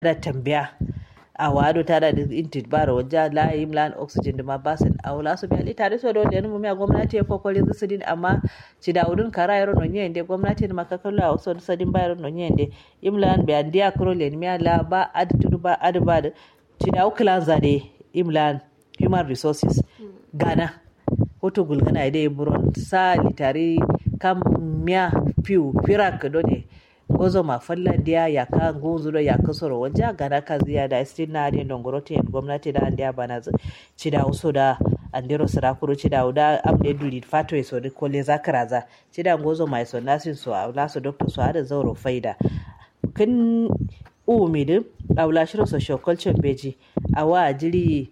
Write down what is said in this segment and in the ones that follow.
da tambaya a wado tada da intit bara wajja la imlan oxygen da ma basin a wala su biya tare so da wani mu gwamnati ya kokori su din amma ci da udun kara yaro no nyende gwamnati da makakalla a wasu sadin bayar no nyende imlan biya dia kro len miya la ba ad tudu ba ad ba ci da uklan zade imlan human resources gana hoto gulgana ide buron sa litari kam miya piu firak done gozo ma fallan dia ya ka gozo do ya ka soro wanja gana ka ziya da still na adin dongorote gwamnati da andiya bana ci da uso da andero sirakuru ci da uda amde duli fato e so de kole zakaraza ci da gozo mai so nasin so a naso doctor so ada zauro faida kin umidu awla shiro social culture beji awa jiri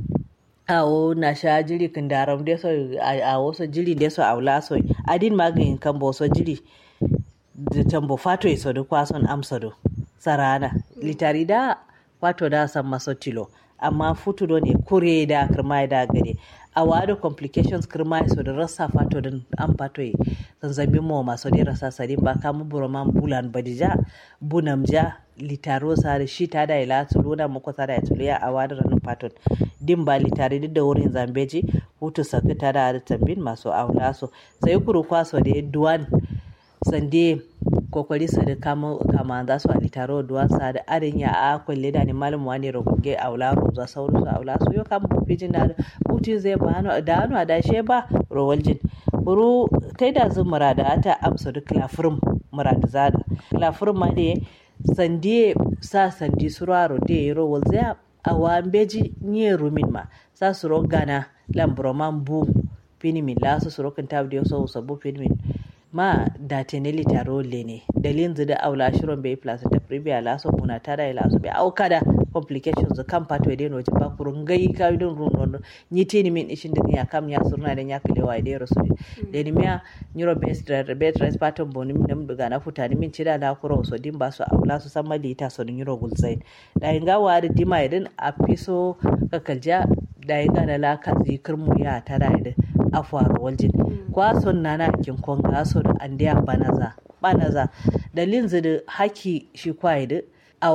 awo na sha jiri kin daram de so a wasu jiri de so awla so adin magin kan bo so jiri da tambo fato iso da kwason amsado sarana litari da fato da san maso tilo amma futu do ne kure da kirma da gare a wado complications kirma iso da rasa fato din an fato yi zanzabin mo maso ne rasa sadin ba kamu buroman bulan badija bunam ja litaro sa da shi ta da ila tuluna muku sa da ya tuluya a wado ranin faton din ba litari duk da wurin zambeji hutu sakta ta da tambin masu aula so sai kuru kwaso da duwan sande kokori sa da kama kama za su ali taro duwan sa da arin ya a kulle da ni malam wani rogoge aula roza sauru su aula su yo kam bufijin da buti zai ba hanu da hanu da she ba rowaljin buru kai da zun murada ata amsa duk lafirin murada zada lafirin ma da sande sa sandi suraro da yi rowal zai a wambeji nye rumin ma sa su rogana lambroman bu finimin lasu su rokin tabi da yau sabu finimin ma da teneli taro lene dalin da aula shirin bai plus ta privia laso kuna tada ila so bai auka da complications kan pato de no jiba kurun gai ka don run no ni tini min ishin da ya kam ya surna da ya kile wa de rasu de ni miya neuro based bed rest pattern boni min daga na futani min cida da kuro so din ba so aula so san mali ta so neuro gulzain da inga wa da dima idan a fiso kakalja da inga da la ka zikirmu ya tada idan a faru waljin kwason nana kin konga so da andiya banaza banaza da linzi da haki shi kwaye da a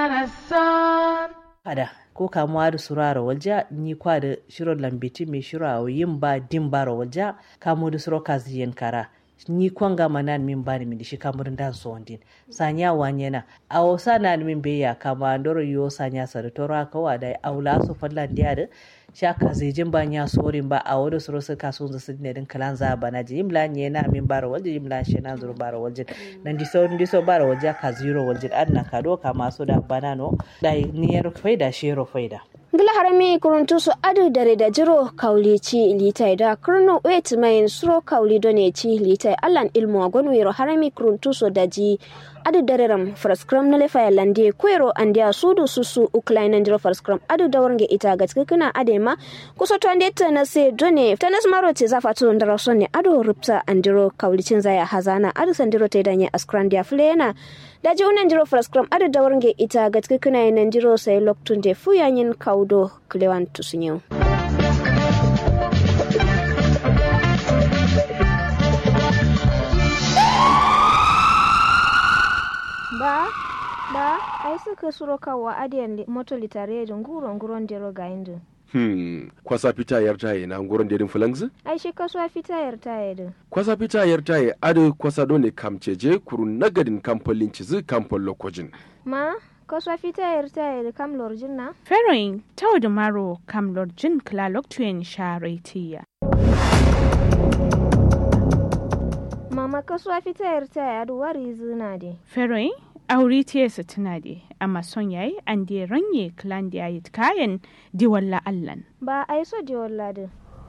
kada ko kamuwa da surara walja ni kwa da shiro lambiti mai shiro a yin ba din bara walja kamo da suro kaziyen kara ni kwanga manan min bani min shi kamurin da so wandin sanya wanyena a wasa na min beya kama ndoro yo sanya sa da tora kawa da aula su fallan dia da shaka zejin ba nya sorin ba a wani suro suka so su ne din kalan za bana ji imla nye na min bara walje imla she na zuru bara walje nan di so di so bara walje ka zero walje an na ka do ka maso da bana no da ni yaro faida shero faida ngila harami kuruntu su adu dare da jiro kauli ci litai da kurno wet mai suro kauli done ci litai allan ilmu agonu yero harami kuruntu su da ji adu dare ram fraskram na lefa lande kwero andia sudu susu uklaina ndiro fraskram adu da warnge ita ga cikina adema kuso to ande ta na se done tanas maro ce zafa to ndara sonne adu rupsa andiro kauli cin zaya hazana adu sandiro te danye askrandia flena daji unan jiro fraskram adu da warnge ita ga cikina nan jiro sai loktun de fuyanyin kaudo klewan tusunyo ba ba ai suka suro kawa adiyan moto litare da nguro nguron dero ga indu Hmm, kwasa fita yar taye na nguron dedin fulangzi? ai shi kasuwa fita yar taye din Kwasa fita yar taye adu kwasa dole kamceje kurun nagadin kamfolin cizi kamfol lokojin. ma kasuwa fita yar taye da kam lorjin na Feroin tau da maro kam lorjin klalok tuyen sharetiya. mama kasuwa fita yar taye adu wari zina de Feroin auri tiyasa tuna de amma son yayi an de ranye klan da yayi kayan diwalla allan. ba ai so de walladin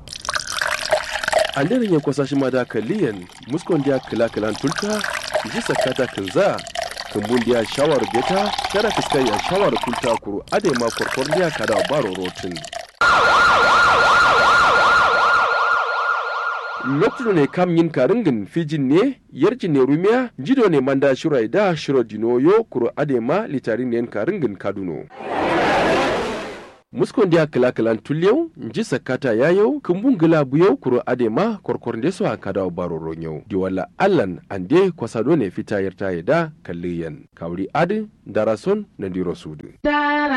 An daren ya kwasa shi ma da kaliyan muskon dia kila kilan tulta ji sakata kinza kumbun dia shawar beta kada fiskai ya shawar tulta kuru ade ma korkor dia kada baro rotin. lokacin ne kam yin karingin fijin ne yarjin ne rumiya jido ne manda shirai da shiro dinoyo kuro adema litarin ne karingin kaduno muskon dia kila kilan tulyau nji sakata yayau kumbun gila buyau kuro adema korkor ndeso akada baro ronyau diwala allan ande kwasado ne fita yarta yada kalliyan kawri adi darason na diro sudu